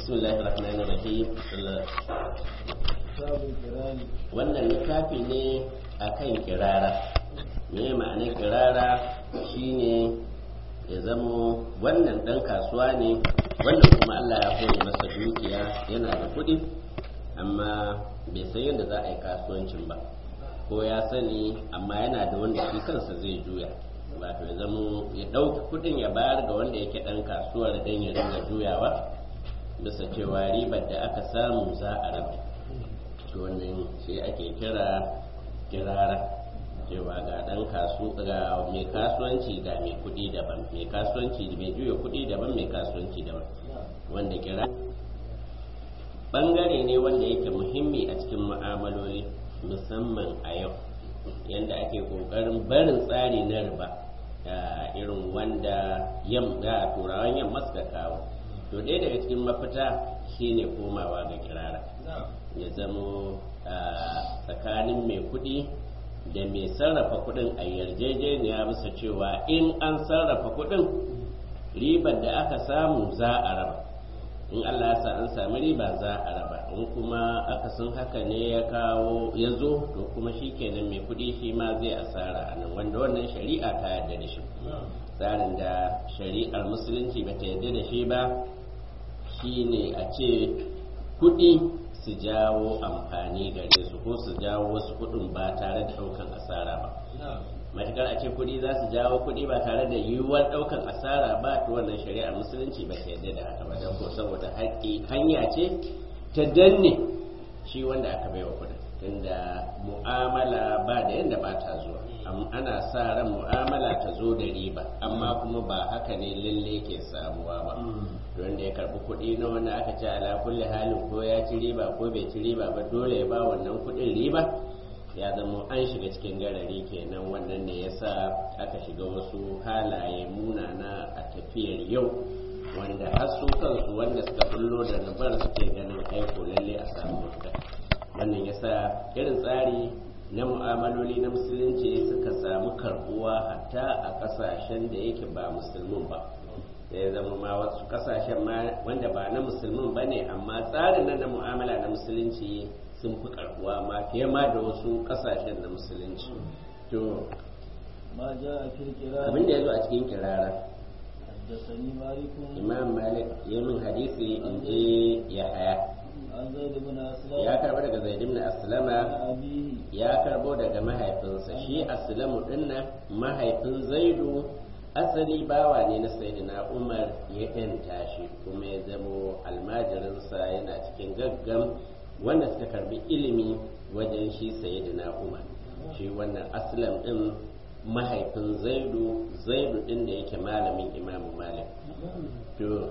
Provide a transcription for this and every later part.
بسم الله الرحمن الرحيم babu kirani wannan littafi ne akan kirara me ma'anar kirara shine ya zamo wannan dan kasuwa ne wannan kuma Allah ya hore masa dukiya yana da kuɗi amma bai san yadda za a yi kasuwancin ba ko ya sani amma yana da wanda shi kansa zai juya wato ya zamo ya ɗauki kuɗin ya bayar ga wanda yake ɗan kasuwar don ya ringa juyawa bisa cewa ribar da aka samu za a raba to wannan shi ake kira kirara cewa ga dan kasu ga mai kasuwanci ga mai kudi daban mai kasuwanci mai juya kudi daban mai kasuwanci daban wanda kira bangare ne wanda yake muhimmi a cikin mu'amaloli musamman a yau yanda ake kokarin barin tsari na riba irin wanda yamma turawan yamma suka kawo to ɗaya daga cikin mafita shine komawa ga kirara ya zamo tsakanin mai kuɗi da mai sarrafa kuɗin a yarjejeniya bisa cewa in an sarrafa kuɗin ribar da aka samu za a raba in Allah ya sa an sami riba za a raba in kuma aka sun haka ne ya kawo ya zo to kuma shi kenan mai kuɗi shi ma zai asara a nan wanda wannan shari'a ta yarda da shi tsarin da shari'ar musulunci ba ta yarda da shi ba shine a ce kuɗi su jawo amfani gare su ko su jawo wasu kuɗin ba tare da ɗaukan asara ba matakar a ce kuɗi za su jawo kuɗi ba tare da yiwuwar ɗaukan asara ba to wannan shari'ar musulunci ba ta yarda da haka ba don ko saboda haƙƙi hanya ce ta danne shi wanda aka bai wa kuɗin tunda mu'amala ba da yadda ba ta zuwa ana sa ran mu'amala ta zo da riba amma kuma ba haka ne lalle ke samuwa ba wanda ya karbi kuɗi na wanda aka ce ala kulli halin ko ya ci riba ko bai ci riba ba dole ya ba wannan kuɗin riba ya zama an shiga cikin garari kenan wannan ne yasa aka shiga wasu halaye munana a tafiyar yau wanda har su kansu wanda suka bullo da nabar suke ganin aiko lalle a samu mafita wannan yasa irin tsari na mu'amaloli na musulunci suka samu karbuwa hatta a kasashen da yake ba musulmin ba ya zama ma wasu kasashen ma wanda ba na musulmin ba ne amma tsarin na mu'amala na musulunci sun fi karbuwa ma fiye ma da wasu kasashen na musulunci to ma ja a kirkira abin da ya zo a cikin kirara haddasani malikun imam malik ya min hadisi in je ya haya an zai da muna aslam ya karbo daga zaid ibn aslama abihi ya karbo daga mahaifinsa shi aslamu dinnan mahaifin zaidu asali bawa ne na sayyidina umar ya yanta shi kuma ya zamo almajirinsa yana cikin gaggam wanda suka karbi ilimi wajen shi sayyidina umar shi wannan aslam din mahaifin zaidu zaidu din da yake malamin imamu malik to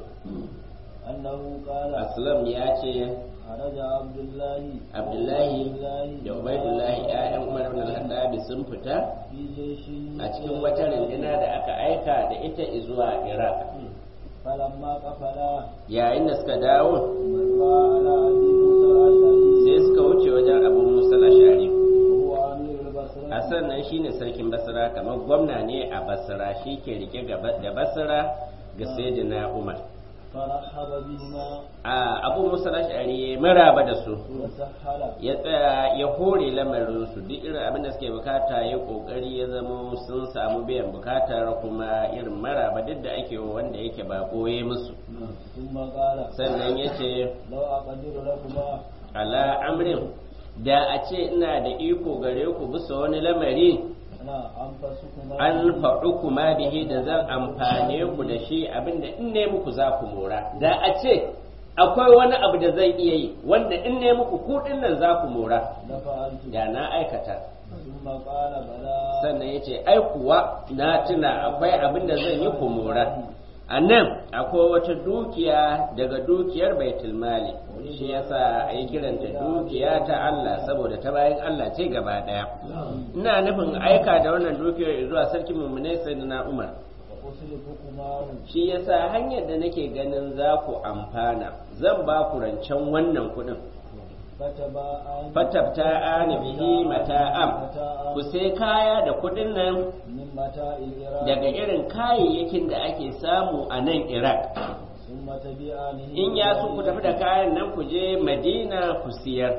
annahu qala aslam ya ce haraja abdullahi abdullahi da ubaidullahi ya'yan umar ibn al-khattab sun fita fi jeshin a cikin wata runduna da aka aika da ita zuwa iraq falamma qafala yayin da suka dawo marra ala abi musa al-ashari sai suka wuce wajen abu musa al-ashari huwa amirul basra a sannan shine sarkin basra kamar gwamna ne a basra shi ke rike gaba- da basra ga sayyidina umar فرحب بهما a abu musa al-ashari ya maraba da su وسهل ya tsaya ya hore lamarin su duk irin abin da suke bukata ya kokari ya zama sun samu biyan bukatar kuma irin maraba duk da ake wa wanda yake ba koye musu ثم قال sannan ya ce لو أقدر لكما ala amrin da a ce ina da iko gare ku bisa wani lamari أنا أنفسكما an faɗu kuma bihi da zan amfane ku da shi abinda in ne muku za ku mora da a ce akwai wani abu da zan iya yi wanda in ne muku ku nan za ku mora لفعلت da na aikata ثم قال بلى sannan ya ce ai kuwa na tuna akwai abin da zan yi ku mora a nan akwai wata dukiya daga dukiyar baitul mali shi yasa a yi kiranta dukiya ta Allah saboda ta bayan Allah ce gaba daya ina nufin aika da wannan dukiyar zuwa sarkin mummunai sayyidina Umar وأصرفكما shi yasa hanyar da nake ganin za ku amfana zan ba ku rancen wannan kuɗin فتباء fatabta ani bihi mata'am ku sai kaya da kuɗin nan من متاع العراق daga irin kayayyakin da ake samu a nan Iraq ثم تبيعانه in ya so ku tafi da kayan nan ku je madina ku siyar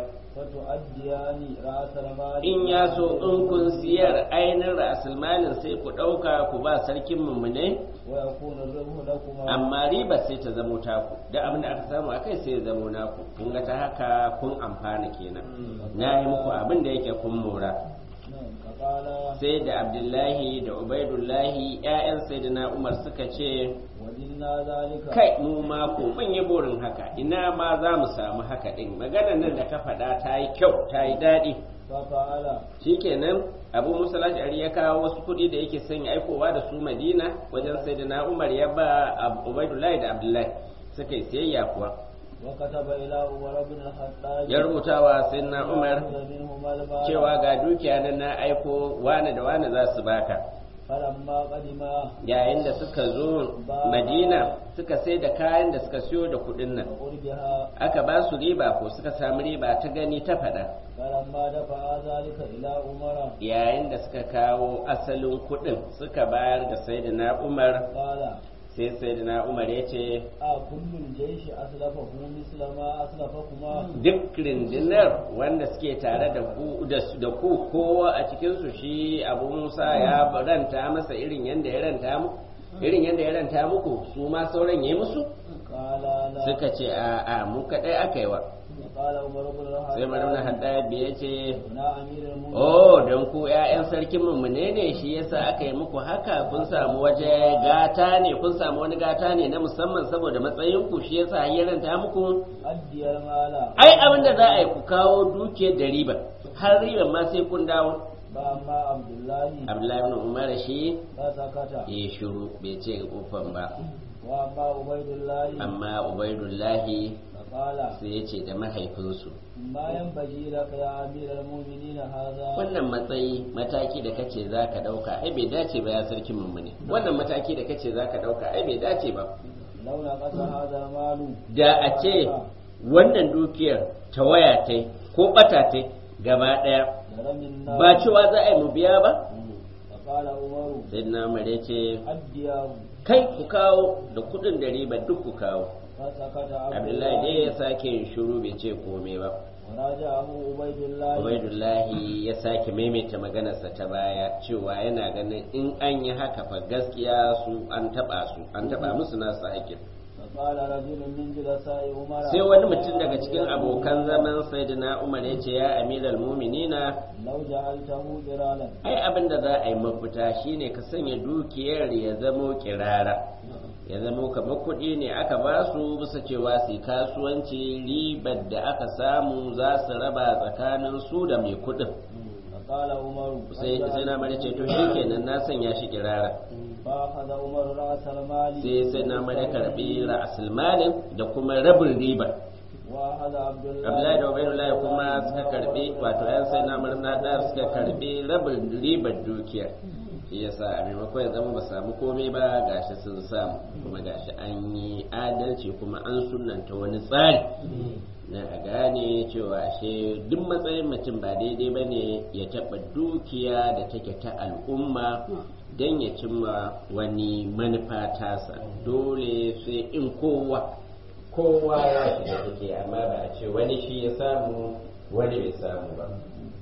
فتؤديان رأس المال in ya so in kun siyar ainihin rasulmanin sai ku ɗauka ku ba sarkin mummune ويكون الربح لكما amma riba sai ta zamo taku da abin da aka samu akai sai ya zamo naku kun ga ta haka kun amfana kenan na yi muku abin da yake kun mora نعم فقال sai da abdullahi da ubaidullahi 'ya'yan sayyidina umar suka ce ودلنا ذلك kai mu ma ko mun yi burin haka ina ma za mu samu haka din maganar nan da ka faɗa ta yi kyau ta yi daɗi ففعل shikenan abu musa ash'ari ya kawo wasu kuɗi da yake son ya aikowa da su madina wajen sayyidina umar ya ba Ab- ubaidullahi da abdullahi suka yi siyayya kuwa وكتب إلى عمر بن الخطاب ya rubuta wa sayyidina umar يأخذ منهما المال cewa ga dukiya nan na aiko wane da wane za su baka فلما قدما yayin da suka zo madina suka sai da kayan da suka siyo da kuɗin nan وقربها aka ba su riba ko suka samu riba ta gani ta faɗa فلما دفع ذلك إلى عمر yayin da suka kawo asalin kuɗin suka bayar ga sayyidina umar قال sai sayyidina umar ya ce أكل الجيش أسلفه مثل ما أسلفكما duk rindinar wanda suke tare da ku da su- da ku kowa a cikinsu shi abu musa ya ranta masa irin yadda ya ranta mu irin yadda ya ranta muku su ma sauran ya yi musu قال لا suka ce a a mu kaɗai aka yi wa قال عمر بن الخطاب sai marmuna haddabi ya ce na أمير المؤمنين oh don ku 'ya'yan sarkin mu ne ne shi yasa aka yi muku haka kun samu waje gata ne kun samu wani gata ne na musamman saboda matsayin ku shi yasa ya ranta muku أدي المال ai abin da za a yi ku kawo dukiyar da riba har riban ma sai kun dawo فأما عبد الله abdullahi ibn umar shi فسكت ya shiru bai ce ufan ba وأما عبيد الله amma ubaidullahi فقال sai ya ce da mahaifinsu ما ينبغي لك يا أمير المؤمنين هذا wannan matsayi mataki da kace za ka ɗauka ai bai dace ba ya sarkin mummune wannan mataki da kace za ka ɗauka ai bai dace ba لو نقص هذا المال da a ce wannan dukiyar ta waya ta ko ɓata ta gaba ɗaya لرمنا ba cewa za a yi mu biya ba فقال عمر sai na mare ce أديه kai ku kawo da kuɗin da riba duk ku kawo فسكت عبد abdullahi dai الله ya sake yin shiru bai ce komai ba وراجعه عبيد الله ubaidullahi ya sake maimaita maganarsa ta baya cewa yana ganin in an yi haka fa gaskiya su an taba su an taba musu nasu haƙƙin فقال رجل من جلساء عمر sai wani mutum daga cikin abokan zaman sayyidina umar ya ce ya amiral muminina لو جعلته قرالا ai abin da za a yi mafita shine ka sanya dukiyar ya zamo kirara ya zamo kamar kuɗi ne aka ba su bisa cewa su yi kasuwanci ribar da aka samu za su raba tsakanin su da mai kuɗin فقال عمر sai sai na mare ce to shikenan na sanya shi kirara فأخذ عمر رأس المال sai sai na mare karbi ra'asul malin da kuma rabin riba وأخذ عبد الله Abdullahi da Ubaidullahi kuma suka karbi wato yan sai na murna da suka karbi rabin ribar dukiya shi yasa a maimakon ya zama ba samu komai ba gashi sun samu kuma gashi an yi adalci kuma an sunanta wani tsari na a gane cewa ashe duk matsayin mutum ba daidai ba ne ya taɓa dukiya da take ta al'umma don ya cimma wani manufa tasa dole sai in kowa kowa ya shiga take amma ba a ce wani shi ya samu wani bai samu ba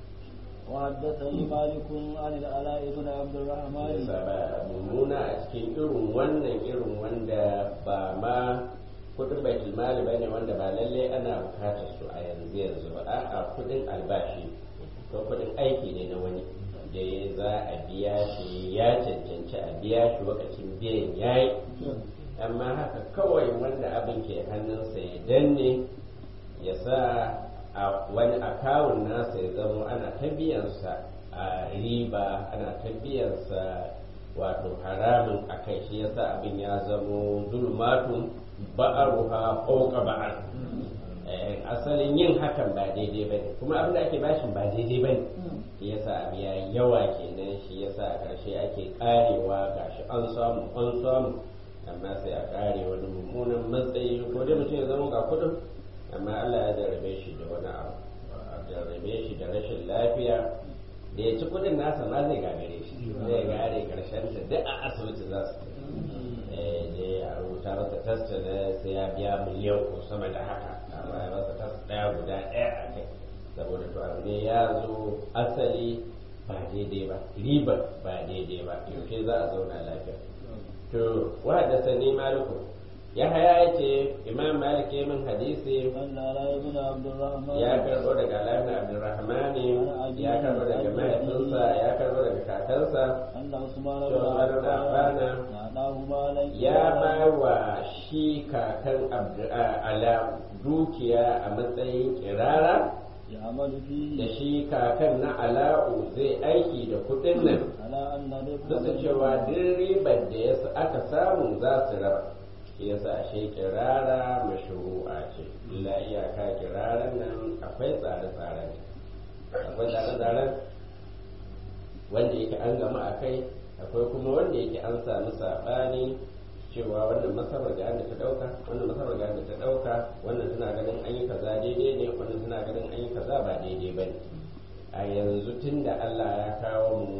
وحدثني مالك عن العلاء بن عبد الرحمن yasa ba mummuna a cikin irin wannan irin wanda ba ma kudin baitul mali bane wanda ba lalle ana bukatar su a yanzu yanzu ba a'a kudin albashi ko kudin aiki ne na wani da za a biya shi ya cancanci a biya shi lokacin biyan yayi amma haka kawai wanda abin ke hannunsa ya danne ya sa a wani akawun nasa ya zamo ana ta biyansa a riba ana ta biyansa wato haramun a kai shi yasa abin ya zamo zulmatun ba'aruha fauka ba'ar Eh, asalin yin hakan ba daidai ba ne kuma abin da ake bashin ba daidai ba ne shi yasa abu ya yi yawa kenan shi yasa a ƙarshe ake karewa gashi an samu an samu amma sai a kare wani mummunan matsayi ko dai mutum ya zama ga kudin amma Allah ya jarrabe shi da wani abu a jarrabe shi da rashin lafiya da ya ci kudin nasa ma zai gagare shi zai gare karshen ta duk a asibiti za su tafi. Eh, da ya rubuta masa tasta da sai ya biya miliyan ko sama da haka amma ya masa tasta ɗaya guda ɗaya a kai saboda to abu ne ya zo asali ba daidai ba ribar ba daidai ba yaushe za a zauna lafiya to wa da sani maliku ya haya ya ce imam malik ya min hadisi أن علي بن عبد الرحمن ya karbo daga alamin abdurrahmani ya karbo daga mahaifinsa ya karbo daga kakansa أن عثمان to بن Umar da عفان Affana أعطاه مالا ya ba wa shi kakan Abdu- a- ala dukiya a matsayin kirara يعمل da فيه shi kakan na ala'u zai aiki da kudin nan على أن ربح duk da cewa duk ribar da ya aka samu za su raba shi yasa ashe kirara mashru'a ce illa iyaka kiraran nan akwai tsare-tsaren akwai tsare-tsaren wanda yake an gama a kai akwai kuma wanda yake an sami saɓani cewa wannan masabar ga da ta ɗauka wannan masabar ga da ta ɗauka wannan suna ganin an yi kaza daidai ne wannan suna ganin an yi kaza ba daidai ba ne a yanzu tun da allah ya kawo mu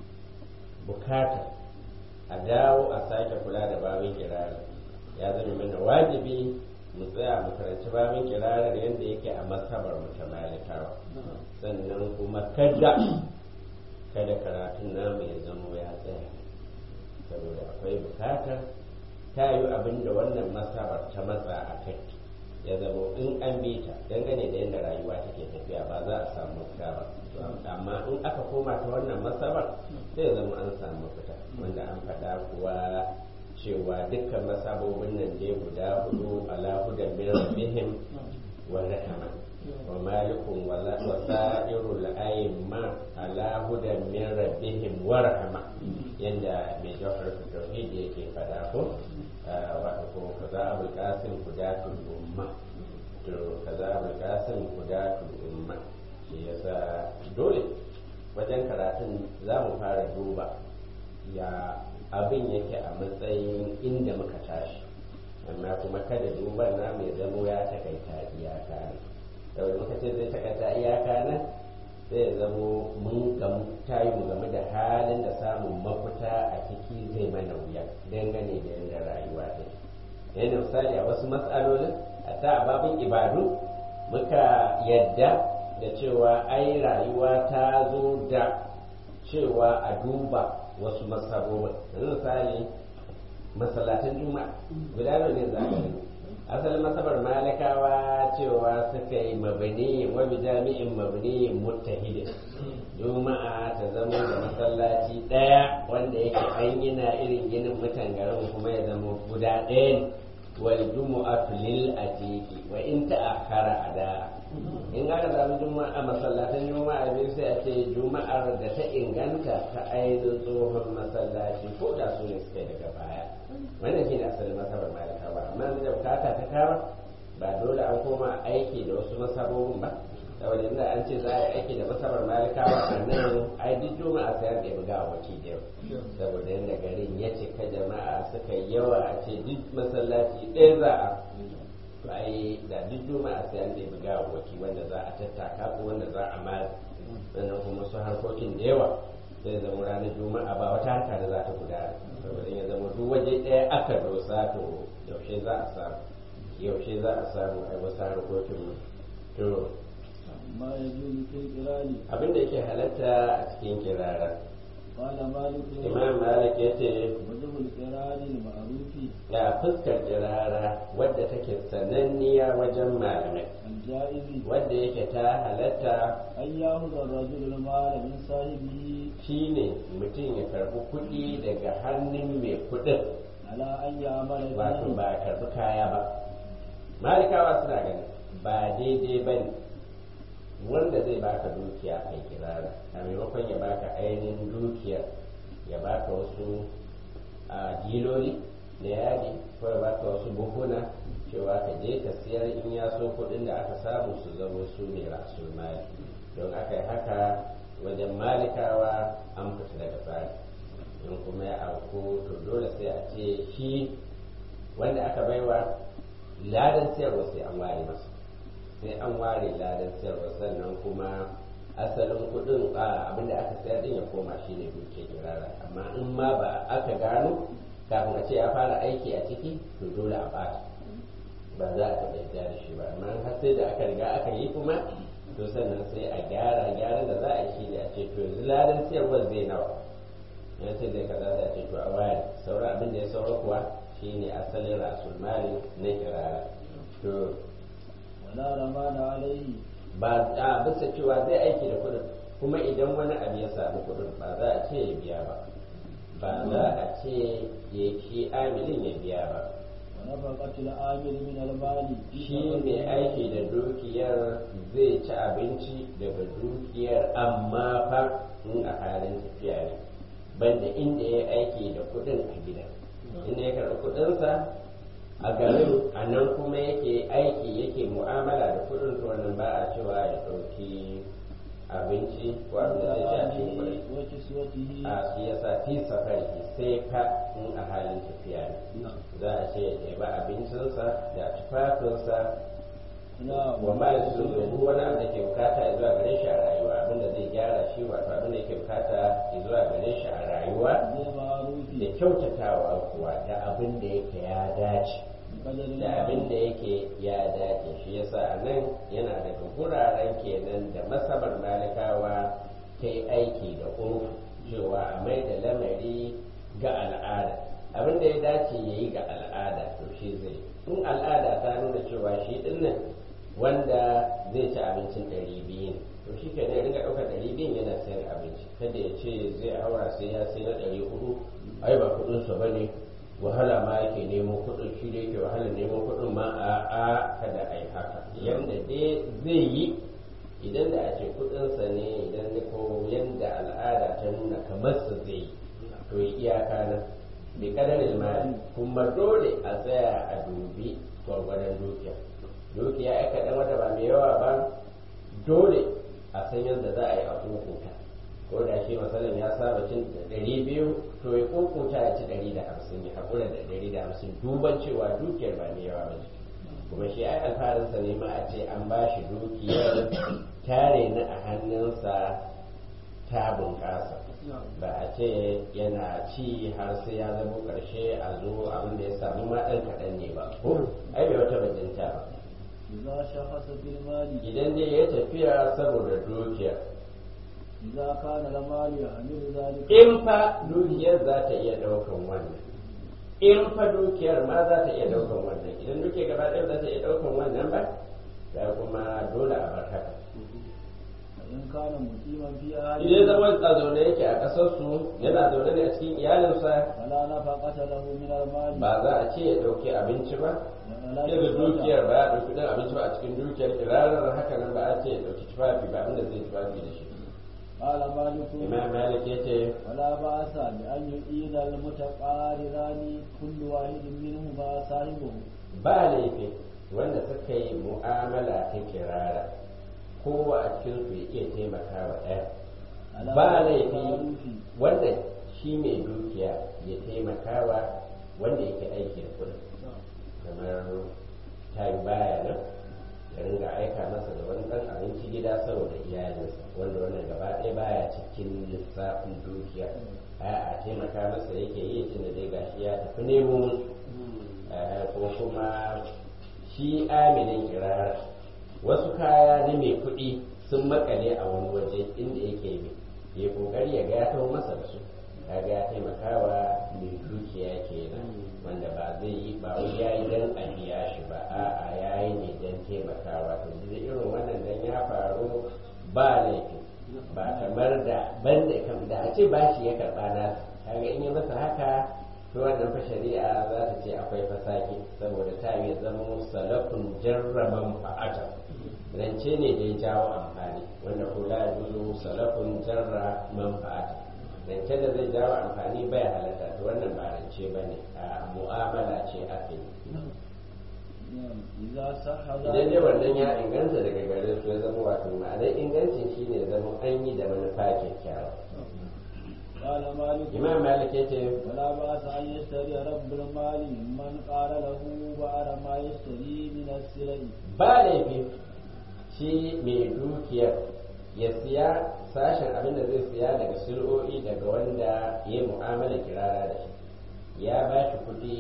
bukata a dawo a sake kula da babin kirarar ya zama mana wajibi mu tsaya mu karanci babin kirarar yadda yake a masabar mu ta malikawa sannan kuma kada kada karatun namu ya zamo ya tsaya saboda akwai bukatar ta yi abin da wannan masabar ta matsa a kai ya zamo in an bi ta dangane da yadda rayuwa take tafiya ba za a samu mafita ba amma in aka koma ta wannan masabar sai zama an samu mafita wanda an faɗa kuwa cewa dukkan masabobin nan dai guda hudu ala hudan min rabbihim wa rahama wa malikun wa sa'irul a'imma ala hudan min rabbihim wa rahama yanda mai jawhar tauhid yake faɗa ko wato ko kaza abul qasim hudatul umma to kaza abul qasim hudatul umma shi yasa dole wajen karatun za mu fara duba ya abin yake a matsayin inda muka tashi amma kuma kada duban na mai zamo ya takaita iyaka ne saboda muka ce zai takaita iyaka nan sai ya zamo mun gamu tayi mu game da halin da samun mafita a ciki zai mana wuya dangane da yadda rayuwa ta yadda misali a wasu matsalolin a ta babin ibadu muka yadda da cewa ai rayuwa ta zo da cewa a duba wasu masabobin yanzu misali masallatan juma'a guda nawa ne za a gani asalin masabar malakawa cewa suka yi mabani wa bi jami'in mabni muttahidin juma'a ta zama da masallaci daya wanda yake an gina irin ginin mutan garin kuma ya zama guda ɗaya ne wal jumu'atu lil atiqi wa in ta'akhara ada in aka samu juma'a masallatan juma'a biyu sai a ce juma'ar da ta inganta ta ainihin tsohon masallaci ko da su ne suka daga baya wannan shi ne asalin masabar malikawa amma da bukata ta kama ba dole an koma aiki da wasu masabobin ba saboda inda an ce za a yi aiki da masabar malikawa a nan ai duk juma'a sai an ɗebi ga waki da yau saboda yadda garin ya cika jama'a suka yi yawa a ce duk masallaci ɗaya za a to ai da duk juma'a sai an ɗebi ga waki wanda za a tattaka ko wanda za a mara sannan kuma su harkokin da yawa zai zama ranar juma'a ba wata harka da za ta gudana saboda ya zama duk waje ɗaya aka dosa to yaushe za a samu yaushe za a samu ai wasu harkokin to ما يجوز في القران abin da yake halatta a cikin kirara قال مالك imam malik ya ce وجه القران المعروف ga fuskar kirara wadda take sananniya wajen malamai الجائز wadda yake ta halatta أن يأخذ الرجل المال من صاحبه shine mutum ya karbi kuɗi daga hannun mai kuɗin على أن يعمل wato فيه ba a karbi kaya ba malikawa suna ganin ba daidai ba ne wanda zai baka dukiya a kirara a maimakon ya baka ainihin dukiyar ya baka wasu a diloli da yadi ko ya baka wasu buhuna cewa ka je ka siyar in ya so kuɗin da aka samu su zama su ne rasul mali don aka yi haka wajen malikawa an fita daga tsari in kuma ya auku to dole sai a ce shi wanda aka baiwa ladan siyarwa sai an ware masa sai an ware ladan siyarwa sannan kuma asalin kudin abinda aka sayar din ya koma shi ne duke kirara amma in ma ba aka gano kafin a ce ya fara aiki a ciki to dole a ɓata ba za a taɓa yadda da shi ba amma har sai da aka riga aka yi kuma to sannan sai a gyara gyaran da za a yi shi ne a ce to yanzu ladan siyarwar zai nawa ya ce zai kaza za a ce to a wayar sauran abin da ya saura kuwa shine asalin rasul mali na kirara to ولا رمان عليه ba a bisa cewa zai aiki da kudin kuma idan wani abu ya samu kudin ba za a ce ya biya ba ba za a ce ya shi amilin ya biya ba ونفقة العامل من المال shi mai aiki da dukiyar zai ci abinci daga dukiyar amma fa in a halin tafiya ne banda inda ya aiki da kudin a gida inda ya karɓi kudinsa a garin a nan kuma yake aiki yake mu'amala da kudin to wannan ba a cewa ya ɗauki abinci ko abin da zai ci a cikin kudin وكسوته a shi yasa fi safari sai fa in a halin tafiya ne za a ce ya ba abincinsa da tufafinsa نعم wa ma ya su duk wani abu da ke bukata ya zuwa gare shi a rayuwa abin da zai gyara shi wato abin da ke bukata ya zuwa gare shi a rayuwa بالمعروف da kyautatawa kuwa da abin da yake ya dace بقدر da abin da yake ya dace shi yasa a nan yana daga guraren kenan da masabar malikawa ta yi aiki da urfu cewa a mai da lamari ga al'ada abin da ya dace ya yi ga al'ada to shi zai in al'ada ta nuna cewa shi dinnan wanda zai ci abincin ɗari biyu ne to shi ke ne ringa ɗaukar ɗari biyun yana sayan abinci kada ya ce zai haura sai ya sai na ɗari hudu ai ba kuɗinsa ba ne wahala ma yake nemo kuɗin shi da yake wahala nemo kuɗin ma a a kada a yi haka yanda dai zai yi idan da a ce kuɗinsa ne idan da ko yanda al'ada ta nuna kamar su zai yi to yi iyaka nan bi kadarin mali kuma dole a tsaya a dubi gwargwadon dukiya dukiya ya kaɗan wata ba mai yawa ba dole a san yadda za a yi a hukunta ko da shi masalan ya saba cin ɗari biyu to ya kokuta ya ci ɗari da hamsin ya haƙura da ɗari da hamsin duban cewa dukiyar ba mai yawa ba ce kuma shi ai alfarinsa ne ma a ce an ba shi dukiyar tare na a hannunsa ta bunƙasa ba a ce yana ci har sai ya zama ƙarshe a zo abin da ya samu ma ɗan kaɗan ne ba ko ai bai wata bajinta ba إذا شخص في المال idan dai ya tafiya saboda dukiyar إذا كان المال يحمل ذلك in fa dukiyar za ta iya daukan wannan in fa dukiyar ma za ta iya daukan wannan idan dukiyar gaba ɗaya za ta iya daukan wannan ba da kuma dole a bar haka فإن كان مقيما في أهله idan zama a zaune yake a ƙasar su yana zaune ne a cikin iyalinsa فلا نفقة له من المال ba za a ce ya dauki abinci ba ولا daga dukiyar ba ya dauki dan abinci ba a cikin dukiyar kirarar haka nan ba a ce ya dauki tufafi ba inda zai tufafi da shi قال مالك imam malik ya ce ولا بأس بأن يعيد المتقارران كل واحد منهما صاحبه ba laifi wanda suka yi mu'amala ta kirara kowa a cikin su ya iya taimaka wa ɗaya على ba وجه laifi المعروف wanda shi mai dukiya ya taimaka wa wanda yake aiki da kudin kamar tayi baya nan ya ringa aika masa da wani ɗan abinci gida saboda iyalinsa wanda wannan gaba ɗaya baya cikin lissafin dukiya a taimaka masa yake yi tunda dai gashi ya tafi nemo musu Eh, ko kuma shi aminin kirara wasu kaya na mai kuɗi sun makale a wani waje inda yake bi ya kokari ya ga ya taho masa da su kaga ya taimakawa mai dukiya kenan wanda ba zai yi ba wai yayi dan a biya shi ba a'a yayi ne dan taimakawa to da irin wannan dan ya faru ba laifi ba kamar da banda kam da a ce bashi ya karɓa nasa kaga in yi masa haka to wannan fa shari'a za ta ce akwai fasaki saboda ta yi zama salafun jarraban fa'ata rance ne da ya jawo amfani wanda kula ya juzo salafun jarra manfa'ata rance da zai jawo amfani bai halatta to wannan ba rance ba ne a mu'amala ce aka yi نعم. إذا صح idan dai ذلك wannan ya inganta daga gare su ya zama wato ma'anar ingancin shine zama an yi da manufa kyakkyawa قال مالك imam malik ya ce ولا بأس أن يشتري رب المال ممن قال له بعد ما يشتري من السلع ba laifi shi mai dukiyar ya siya sashen abin da zai siya daga sil'o'i daga wanda ya yi mu'amala kirara da shi ya ba shi kuɗi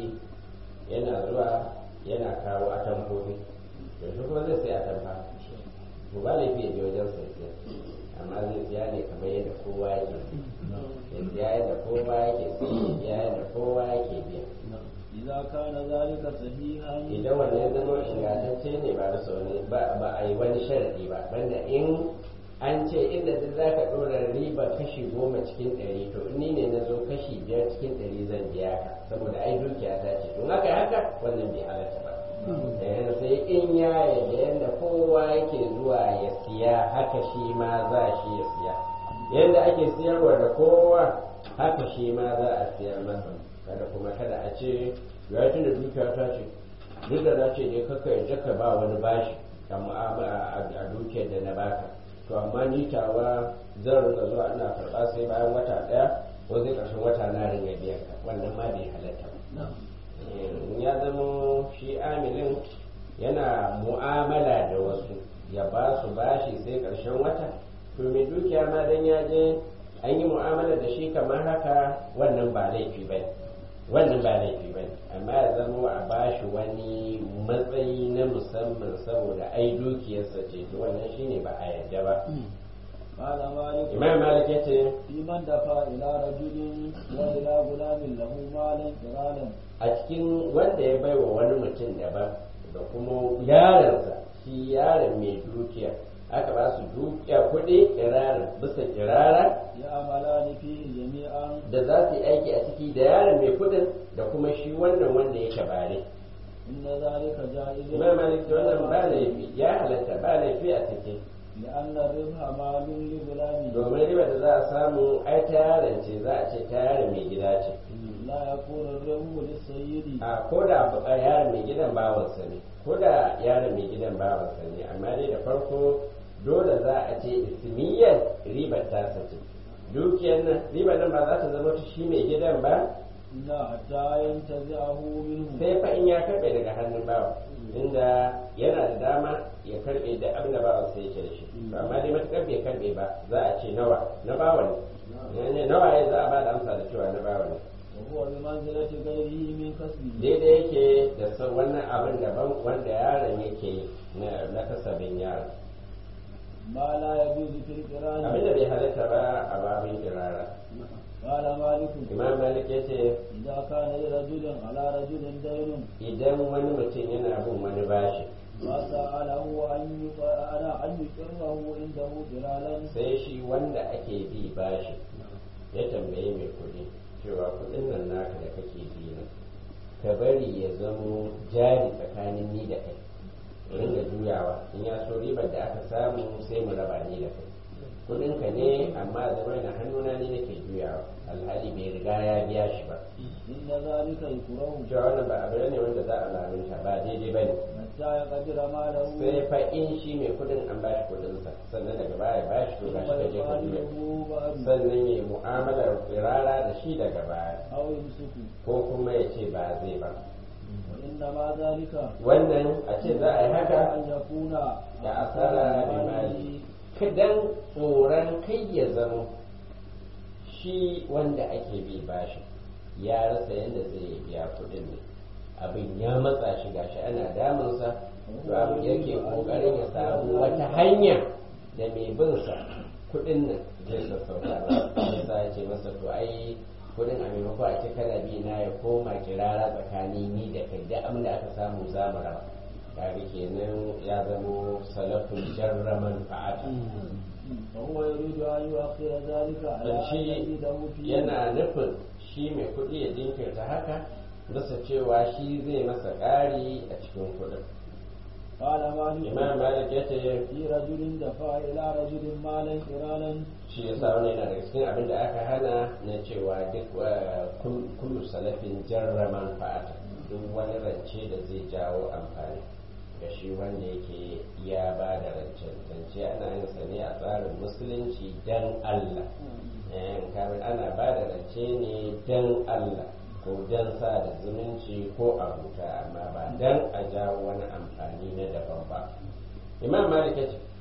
yana zuwa yana kawo atamfofi da shi kuma zai sai atamfa to ba laifi ya je wajen sai siya amma zai siya ne kamar yadda kowa yake ya siya yadda kowa yake siya yadda kowa yake biya إذا كان ذلك صحيحا idan wannan ya zama ingantacce ne ba da sauni ba ba a yi wani sharadi ba banda in an ce inda duk za ka ɗora riba kashi goma cikin ɗari to ni ne na zo kashi biyar cikin ɗari zan biya ka saboda ai dukiya ta ce don haka haka wannan bai halatta ba eh sai in ya yadda yadda kowa yake zuwa ya siya haka shi ma za shi ya siya yadda ake siyarwa da kowa haka shi ma za a siyar masa kada kuma kada a ce ya tun da dukiya ta ce duk da na ce ne kaka yadda ka ba wani bashi a mu'amala a dukiyar da na baka to amma ni tawa zan rinka zuwa ina karɓa sai bayan wata ɗaya ko sai ƙarshen wata na ringa biyan ka wannan ma bai halatta ba in ya zama shi amilin yana mu'amala da wasu ya ba su bashi sai ƙarshen wata to mai dukiya ma dan ya je an yi mu'amala da shi kamar haka wannan ba laifi ba ne wannan ba laifi ba amma ya zama a bashi wani matsayi na musamman saboda ai dukiyarsa ce to wannan shine ba a yadda ba قال مالك imam malik ya ce في من دفع إلى رجل وإلى غلام له مالا قرالا a cikin wanda ya baiwa wani mutum daban da kuma yaransa shi yaron mai dukiya aka ba su dukiya kuɗi kirara bisa kirara يعملان فيه جميعا da za su yi aiki a ciki da yaron mai kuɗin da kuma shi wannan wanda yake bare إن ذلك جائز imam malik da wannan ba laifi ya halatta ba laifi a cikin لأن الربح مال لغلام domin riba da za a samu ai ta yaron ce za a ce ta yaron mai gida ce لا يكون الربح للسيد a ko da a yaron mai gidan bawansa ne ko da yaron mai gidan bawansa ne amma dai da farko dole za a ce ismiyyar ribar ta sace dukiyar nan ribar nan ba za ta zama ta shi mai gidan ba لا حتى ينتزعه منه sai fa in ya karbe daga hannun bawa inda yana da dama ya karbe da abin da bawan sai yake da shi to amma dai matukar bai karbe ba za a ce nawa na bawa ne ne nawa ya za a ba da amsa da cewa na bawa ne وهو بمنزلة غيره من كسبه daidai yake da san wannan abin daban wanda yaron yake yi na na kasabin yaron ما لا يجوز في القران abin da bai halatta ba a babin kirara قال مالك imam malik ya ce إذا كان لرجل على رجل دين idan wani mutum yana bin wani bashi فسأله أن يق- أنا أن يقره عنده قرالا sai shi wanda ake bi bashi ya tambaye mai kuɗi cewa kuɗin nan naka da kake bi na ka bari ya zamo jari tsakanin ni da kai ringa juyawa in ya so ribar da aka samu sai mu raba ni da kai kuɗin ka ne amma zama na hannuna ne nake juyawa alhali bai riga ya biya shi ba إن ذلك يكره cewa wannan ba abu ne wanda za a lamunta ba daidai ba ne حتى يقدر ماله sai fa in shi mai kuɗin an bashi kuɗinsa sannan daga baya bashi to gashi ka je ka juya ويقاله بعد sannan ya yi mu'amalar tsirara da shi daga baya أو يمسك ko kuma ya ce ba zai ba وإنما ذلك wannan a ce za a yi haka أن يكون da asara bi mali kadan tsoron kai ya zama shi wanda ake bi bashi ya rasa yadda zai biya kuɗin ne abin ya matsa shi gashi ana damunsa to abin yake kokarin ya samu wata hanya da mai bin sa kuɗin nan zai sassauta ba sai ya ce masa to ai kuɗin a maimako a ce kana bi na ya koma kirara tsakanin ni da kai da abin da aka samu za mu raba kaga kenan ya zamo salafin jarraman fa'ata فهو يريد أن يؤخر ذلك على dan أن shi يزيده فيه yana nufin shi mai kuɗi ya jinkirta haka bisa cewa shi zai masa ƙari a cikin kuɗin قال مالك imam malik ya ce في رجل دفع إلى رجل مالا قرالا shi ya sa wani yana daga cikin abin da aka hana na cewa duk eh, kul- kullu salafin jarraman fa'ata duk wani rance da zai jawo amfani ga shi wanda yake ya ba da rancen rance ana yin sa ne a tsarin musulunci dan Allah eh, kamar ana ba da rance ne dan Allah ko dan sa da zumunci ko abuta amma ba dan a jawo wani amfani na daban ba imam malik ya ce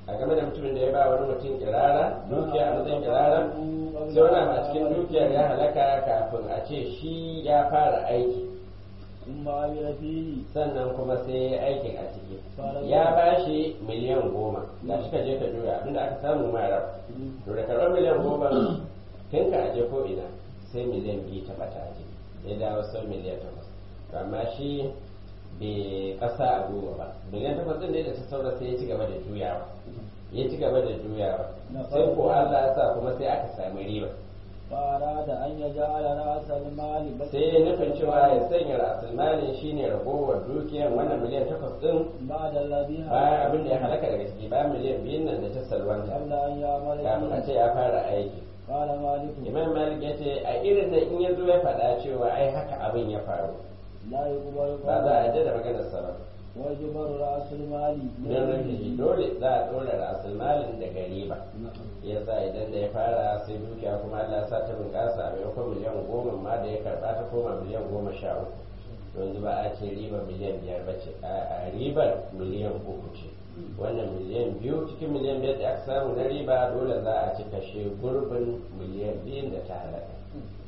a game da mutumin da ya ba wani mutum kirara dukiya a matsayin kirara sai wani abu a cikin dukiyar ya halaka kafin a ce shi ya fara aiki ثم عمل فيه sannan kuma sai ya yi aikin a ciki ya ba shi miliyan goma da shi ka je ka juya abinda aka samu mara to da karɓar miliyan goma tun ka aje ko ina sai miliyan biyu ta bata aje ya dawo sau miliyan takwas to amma shi bai ƙasa a goma ba miliyan takwas ɗin ne da ta saura sai ya ci gaba da juyawa ya ci gaba da juyawa sai ko Allah ya sa kuma sai aka sami riba فأراد أن يجعل رأس المال sai ya nufin cewa ya sanya rasulmanin shine ragowar dukiyar wannan miliyan takwas ɗin بعد الذي bayan abin da ya halaka daga ciki bayan miliyan biyun nan da ta salwanta قبل أن يعمل kafin a فيه ce ya fara aiki قال مالك imam malik ya ce a irin da in ya zo ya faɗa cewa ai haka abin ya faru لا يقبل ba za a قوله yarda da maganar sa ba ويجبر رأس المال don rufe dole za a ɗora rasulmalin daga riba ya sa idan da ya fara sai dukiya kuma Allah ya sa ta bunƙasa a maimakon miliyan goma ma da ya karɓa ta koma miliyan goma sha uku yanzu ba a ce riba miliyan biyar ba ce a ribar miliyan uku ce wannan miliyan biyu cikin miliyan biyar da aka samu na riba dole za a ci kashe gurbin miliyan biyun da ta halaka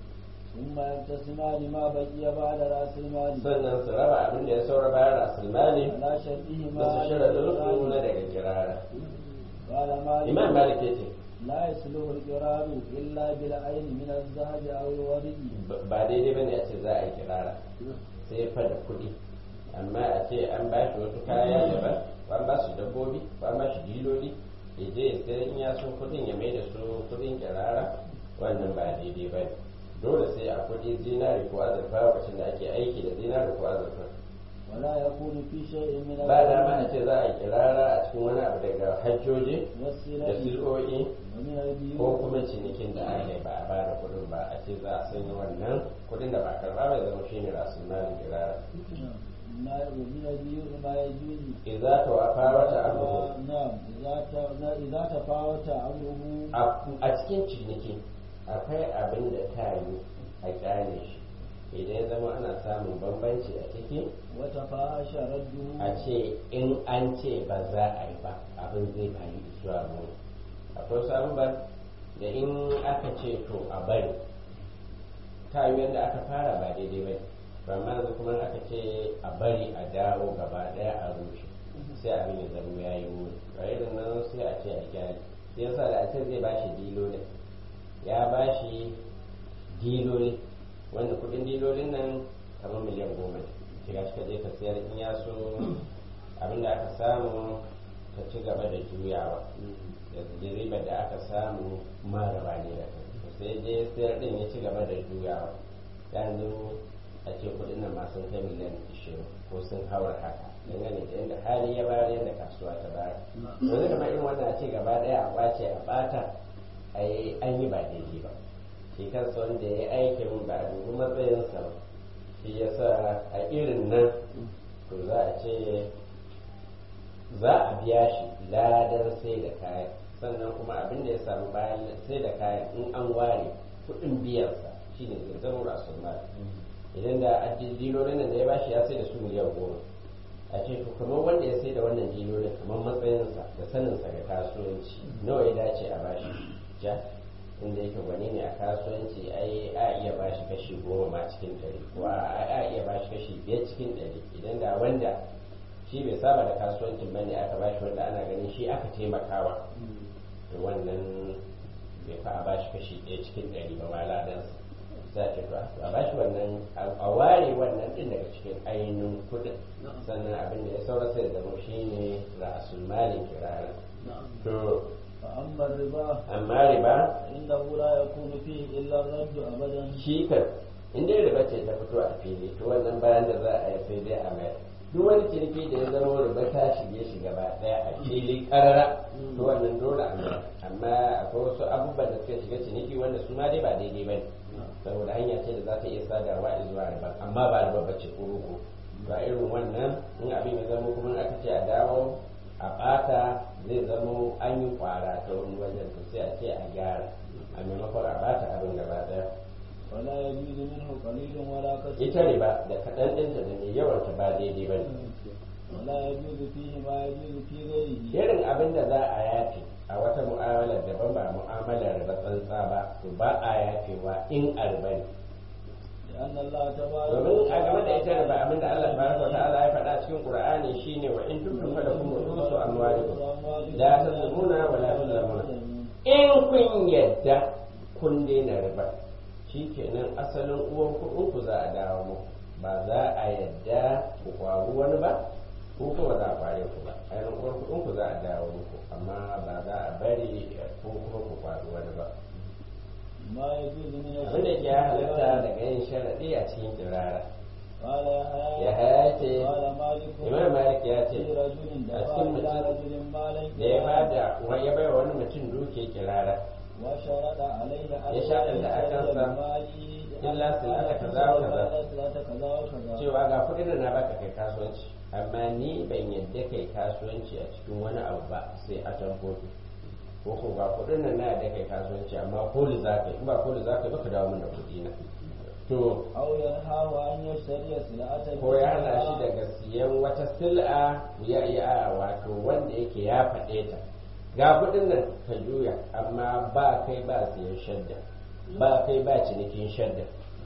ثم يقتسمان ما بقي بعد رأس المال sannan su raba abin da ya saura bayan rasulmali على شرطهما da su shirya su na daga kirara قال مالك imam malik ya ce لا يصلح القرار إلا بالعين من الذهب أو الورد ba daidai bane a ce za a yi kirara sai fa da kuɗi amma a ce an ba shi wasu kaya daban ko an ba shi dabbobi ko an ba shi diloli ya je ya sayar in ya so kuɗin ya mai da su kuɗin kirara wannan ba daidai ba dole sai a kuɗi zinari ko azurfa lokacin da ake aiki da zinari ko azurfa ولا يكون في شيء من ba dama a ce za a yi kirara a cikin wani abu daga hajjoji da والسلع sil'o'i ومن ko البيوت kuma cinikin da aka yi ba a bada kuɗin ba a ce za a sanya wannan kuɗin da ba a karɓa bai zama shine rasul malin kirara ما ومن البيوت ما يجوز idza tawafa wata amruhu نعم إذا ت- إذا تفاوت أمره a cikin ciniki akwai abin da ta yi a kyale shi idan ya zama ana samun bambanci a ciki وتفاحش رده a ce in an ce ba za a yi ba abin zai bayi zuwa mu akwai wasu abubuwan da in aka ce to a bari ta yi yadda aka fara ba daidai ba ba ma yanzu kuma aka ce a bari a dawo gaba daya a rushe sai abin ya zama ya yi wuri ba irin nan sai a ce a gyara sai yasa da a ce zai ba shi dilolin ya ba shi diloli wanda kudin dilolin nan kamar miliyan goma ne shiga shi ka je ka sayar in ya so abin da aka samu ka ci gaba da juyawa da ribar da aka samu maraba ne da kai to sai je sayar din ya ci gaba da juyawa yanzu a ce kudin nan ma sun kai miliyan 20 ko sun haura haka dangane da yadda hali ya bayar yadda kasuwa ta bayar yanzu kamar irin wannan a ce gaba daya a kwace a bata ai an yi ba daidai ba shi kansa wanda ya yi aikin ba a dubi matsayinsa ba shi yasa a irin nan to za a ce za a biya shi ladar sai da kayan sannan kuma abin da ya samu bayan sai da kayan in an ware kuɗin biyansa shine zai zama rasul mal idan da addin dilolin nan da ya bashi ya sai da su miliyan goma a ce to kamar wanda ya sai da wannan dilolin kamar matsayinsa da saninsa ga kasuwanci nawa ya dace a bashi ja inda yake gwani ne a kasuwanci ai a iya bashi kashi goma ma cikin ɗari ko a a iya bashi kashi biyar cikin ɗari idan da wanda shi bai saba da kasuwancin bane aka bashi wanda ana ganin shi aka taimakawa to wannan bai fa a bashi kashi ɗaya cikin ɗari ba ma ladansa za ta ba a bashi wannan a ware wannan ɗin daga cikin ainihin kuɗin sannan abin da ya saura sai da zama shi ne ra'asul malin kirara to فأما الربا amma riba فإنه لا يكون فيه إلا الرد أبدا shi kan in dai riba ce ta fito a fili to wannan bayan da za a yi sai dai a mayar duk wani ciniki da ya zama riba ta shige shi gaba daya a fili karara to wannan dole a mayar amma akwai wasu abubuwan da suka shiga ciniki wanda su ma dai ba daidai ba ne saboda hanya ce da za ta iya sadarwa zuwa riba amma ba riba ba ce kuruku ba irin wannan in abin ya zama kuma aka ce a dawo a ɓata zai zama an yi kwara ta wani wajen to sai a ce a gyara a maimakon a ɓata abin gaba ɗaya ولا يجوز منه قليل ولا كثير ita riba da kaɗan ɗinta da mai yawanta ba daidai ba ne ولا يجوز فيه ما يجوز في غيره irin abin da za a yafe a wata mu'amalar daban ba mu'amalar riba tsantsa ba to ba a yafewa in arba ne لأن الله تبارك domin a game da ita riba abin da Allah tabaraka wa ta'ala ya faɗa cikin Qur'ani shine wa in tubtum falakum ru'usu amwalikum la tazlimuna wa la tuzlamuna in kun yadda kun daina riba shikenan asalin uwan kuɗin ku za a dawo muku ba za a yadda ku kwaru wani ba ko kuma za a kware ku ba ainihin uwar kuɗin ku za a dawo muku amma ba za a bari ko kuma ku kwaru wani ba ما يجوز من abin da ke halatta daga yin sharaɗi a cikin kirara قال ya يحيى haya ce قال مالك imam malik ya ce في رجل a دفع cikin إلى mutum رجل مالا da ya bada wa- ya bai wa wani mutum duke kirara وشرط عليه Ya sharɗanta a kansa, illa silata kaza wa kaza. silata kaza wa kaza cewa ga kuɗin da na baka kai kasuwanci amma ni ban yadda kai kasuwanci a cikin wani abu ba sai a tambobi ko ko ga kuɗin nan na yadda kai kasuwanci amma koli za ka yi in ba koli za ka yi baka dawo min da kuɗi na to أو ينهاه أن يشتري سلعة ko ya hana shi daga siyan wata sil'a ya iya wato wanda yake ya faɗe ta ga kuɗin nan ka juya amma ba kai ba siyan shadda ba kai ba cinikin shadda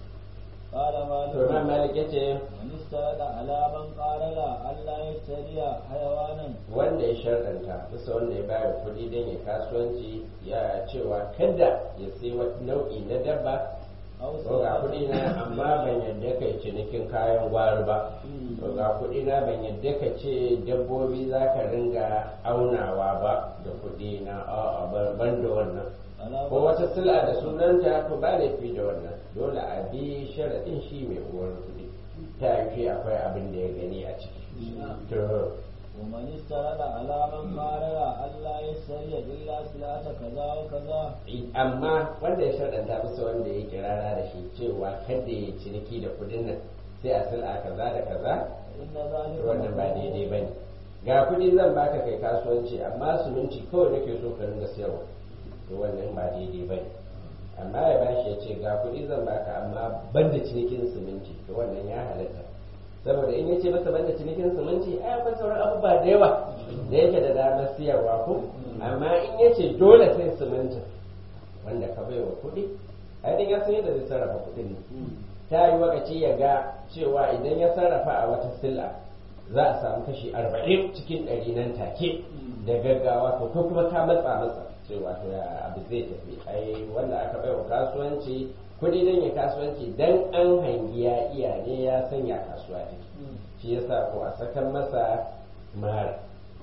قال to na مالك malik yace من استند على من قال لا ألا يشتري حيوانا wanda ya sharɗanta bisa wanda ya bayar kuɗi don ya kasuwanci ya cewa kada ya sai wata nau'i na dabba أو to ga kuɗi na amma ban yadda kai cinikin kayan gwari ba to ga kuɗi na ban yadda ka ce dabbobi za ka ringa aunawa ba da kuɗi na a'a ban- ban da wannan على ko wata sila da sunanta to ba laifi da wannan dole a bi sharaɗin shi mai uwar kuɗi ta yi akwai abin da ya gani a ciki to ومن استند على من قال لا ألا يشتري إلا سلعة كذا وكذا amma wanda ya shaɗanta bisa wanda ya kirara da shi cewa kada ya ciniki da kudin nan sai a sila kaza da kaza إن ذلك wannan ba daidai ba ne ga kudi zan baka kai kasuwanci amma suminci kawai nake so ka ringa sayarwa to wannan ba daidai ba ne amma ya bashi ya ce ga kudi zan baka amma ban da cinikin siminti to wannan ya halatta saboda in yace masa ban da cinikin siminti ai akwai sauran abubuwa da yawa da yake da damar siyarwa ko amma in yace dole sai simintin wanda ka bai wa kuɗi ai dan ya san yadda zai sarrafa kuɗin ne ta yi wakaci ya ga cewa idan ya sarrafa a wata sila za a samu kashi arba'in cikin ɗari nan take da gaggawa to ko kuma ka matsa matsa cewa to ya abu zai tafi ai wanda aka bai wa kasuwanci kuɗi dan ya kasuwanci dan an hangi ya iya ne ya sanya kasuwa take shi yasa ko a sakan masa mara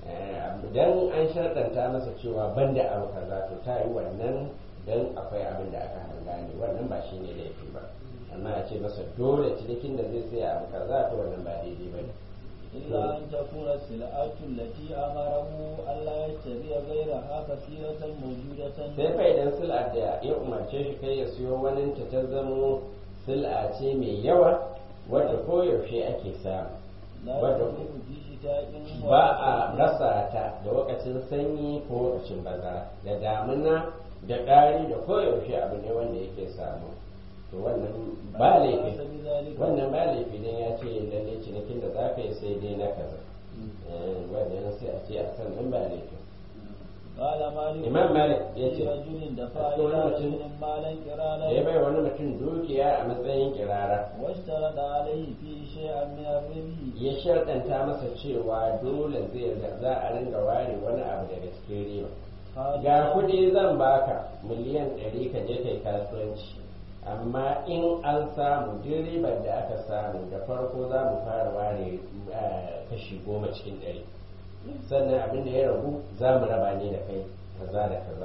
dan an sharɗanta masa cewa banda abu kaza to ta yi wannan dan akwai abin da aka hanga ne wannan ba shi ne laifi ba amma a ce masa dole cinikin da zai saya abu kaza to wannan ba daidai ba ne إلا أن تكون السلعة التي أمره ألا يشتري غيرها كثيرة موجودة sai fa idan sil'a da ya umarce shi kai ya siyo wani ta ta zamo sil'a ce mai yawa wadda koyaushe ake samu لا wadda يكون في شتاء ba a rasa ta da lokacin sanyi ko lokacin bazara da damuna da ɗari da koyaushe abu ne wanda yake samu to wannan ba laifi wannan ba laifi dan ya ce lalle cinikin da za ka yi sai dai na kaza Eh, wannan sai a ce a san nan ba laifi قال مالك imam malik ya في ce رجل دفع أذكر إلى رجل رجل مالا da ya كرالا bai wani mutum dukiya a matsayin kirara واشترط عليه فيه شيئا من الربح ya sharɗanta masa cewa dole zai za a ringa ware wani abu daga cikin riba قال ga kuɗi zan baka miliyan ɗari ka je kai kasuwanci amma in an samu duk ribar da aka samu da farko za mu fara ware eh, kashi goma cikin ɗari sannan abin da ya ragu za mu raba ne da kai kaza da kaza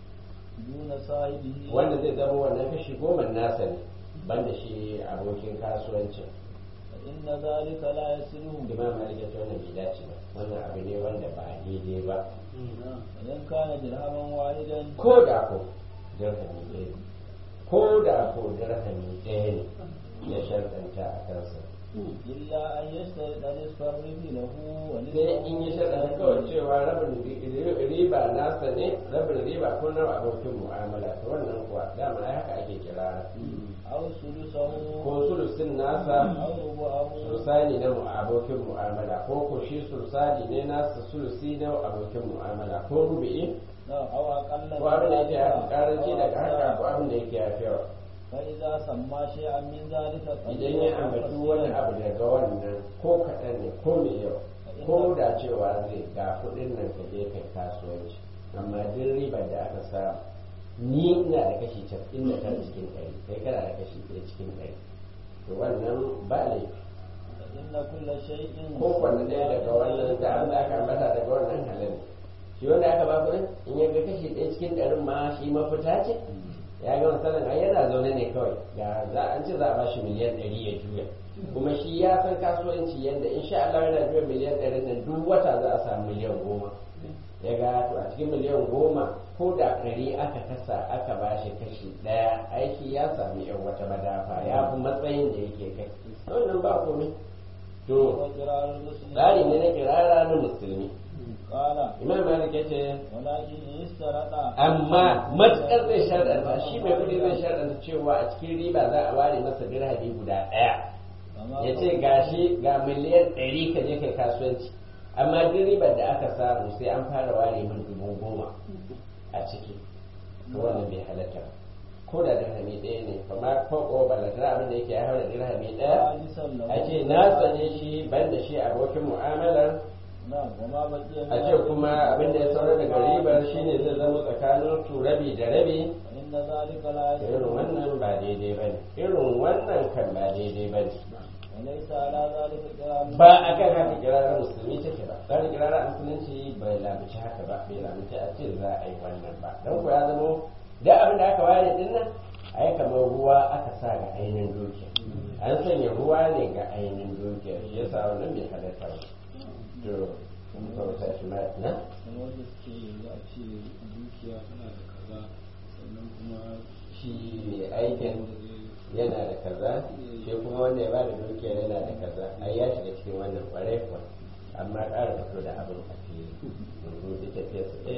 دون صاحبه wanda zai zama wannan kashi goma nasa ne banda shi abokin kasuwancin فإن ذلك لا يسلم imam malik ya ce wannan bai dace ba wannan abu ne wanda ba daidai ba فإن كان درهما واحدا ko da ko dirhami ɗaya ne ko da ko dirhami ɗaya ne ya sharɗanta a kansa إلا أن يشترط نصف الربح له ونصف sai in yi shaɗa kawai cewa rabin riba nasa ne rabin riba ko na abokin mu'amala to wannan kuwa dama ai haka ake kira أو ثلثه ko sulusin nasa أو ربعه sulusani na mu- abokin mu'amala ko ko shi sulusani ne nasa sulusi na abokin mu'amala ko rubi'i نعم أو أقل ko abin da yake ذلك karanci أو daga haka ko أكثر. abin da yake yafi yawa فإذا سمى شيئا من ذلك idan ya ambaci wani abu daga wannan ko kaɗan ne ko mai yau ko da cewa zai ga kuɗin nan ka je kai kasuwanci amma duk ribar da aka samu ni ina da kashi casa'in da tara cikin ɗari kai kana da kashi ɗaya cikin ɗari to wannan ba laifi إن كل شيء ko kwanne ɗaya daga wannan da an aka ambata daga wannan halin shi wanda aka ba kuɗin in ya ga kashi ɗaya cikin ɗarin ma shi mafita ce ya ga misalin ai yana zaune ne kawai ga za an ce za a bashi miliyan ɗari ya juya kuma shi ya san kasuwanci yadda insha Allah yana juya miliyan ɗari nan duk wata za a samu miliyan goma ya ga to a cikin miliyan goma ko da ɗari aka kasa aka bashi kashi ɗaya aiki ya sami yan wata madafa ya fi matsayin da yake kai wannan ba komai to وقراء المسلم tsari ne na kirara na musulmi قال imam malik ya ce ولكن إن اشترط amma matukar zai sharɗanta shi mai kuɗi zai sharɗanta cewa a cikin riba za a ware masa dirhami guda ɗaya كما ya ce gashi ga miliyan ɗari ka je kai kasuwanci amma duk ribar da aka samu sai an fara ware min dubu goma a ciki to wannan bai halatta ba ko da dirhami ɗaya ne kuma ko ko balantana abin da yake ya haura dirhami ɗaya ثالثا له a ce na sane shi ban da shi abokin mu'amalar نعم وما بقي من a ce kuma abin da ya saura daga ribar shine zai zama tsakanin su rabi da rabi فإن ذلك لا irin يجوز wannan ba daidai ba ne irin wannan kan ba daidai ba ne وليس على ذلك قراء ba a kan haka kirarar musulmi take ba tsarin kirarar musulunci bai lamuci haka ba bai lamuci a ce za a yi wannan ba don ku ya zama da abin da aka ware din nan ai kamar ruwa aka sa ga ainihin dukiya an sanya ruwa ne ga ainihin dukiya shi yasa wannan bai halatta ba to kun kauta shi ma na kamar da suke yanzu a ce dukiya tana da kaza sannan kuma shi mai aikin yana da kaza shi kuma wanda ya ba da dukiyar yana da kaza ai ya shiga cikin wannan kwarai kuwa amma ƙara fito da abin a fili yanzu duk tafiyar su